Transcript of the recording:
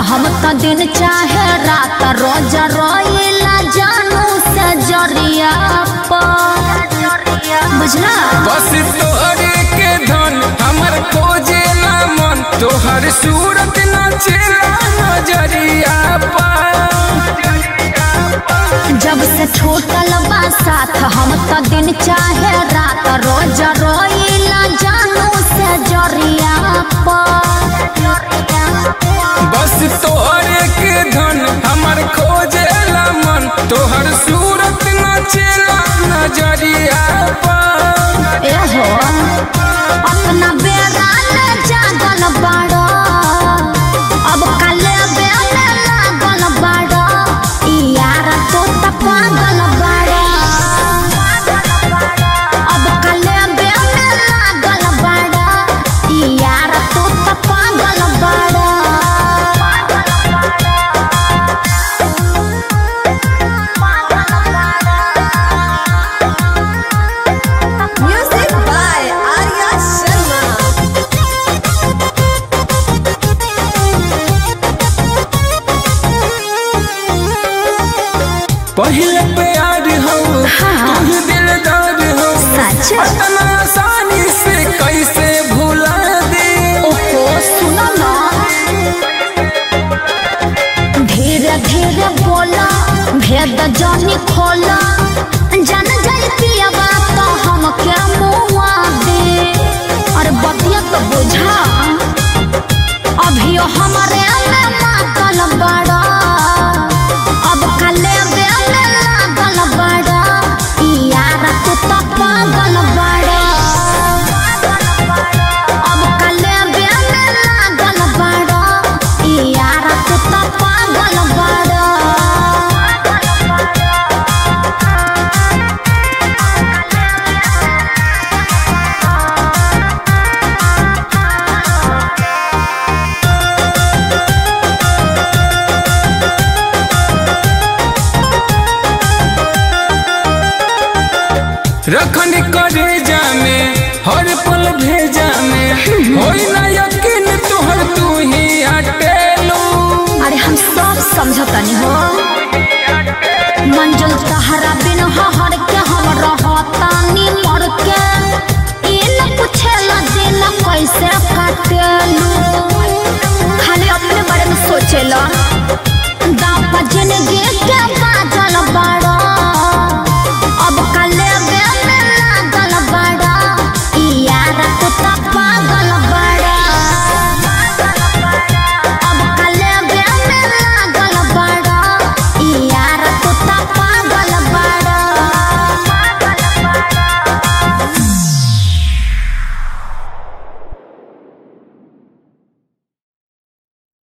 हम त दिन चाहे रात रोज रोइला जानू से जरिया पर बुझला बस तोहरे के धन हमर खोजेला मन तोहर सूरत नाचेला नजरिया पर जब से छूटल बा साथ हम त दिन चाहे रात रोज रोइला जानू से जरिया पर बस तोहरे के धन हमर खोजेला मन तोहर सूरत नाचेला नजरिया पर एहो अपना बेड़ा ले जागल बाड़ो अब काले बेले लागल बाड़ो ई यार तो त पागल बाड़ो अब काले बेले लागल बाड़ो ई यार तो त पागल बाड़ो Music by Arya Sharma. पहले प्यार हो हाँ। तू दिलदार हो सच? इतना आसानी से कैसे भुला दे ओहो सुनो ना धीरे धीरे बोला भेद जानी खोला जान जाई पियावा तो हम क्या मुआ दे अरे बतिया तो बुझा अभियो हमारे में मातल बड़ा अब काले बेले लागल बड़ा ई यार तू तो पागल बड़ा अब काले बेले लागल बड़ा ई यार तू तो पागल बड़ा रखनी करे जामे हर पल भेजा में होई ना यकीन तोहर तू ही अटेलू अरे हम सब समझतनी हो मंजुल तहरा बिन हर के हम रहतानी मर के इन पूछेला दिन कैसे काटेलू खाली अपने बारे में सोचेला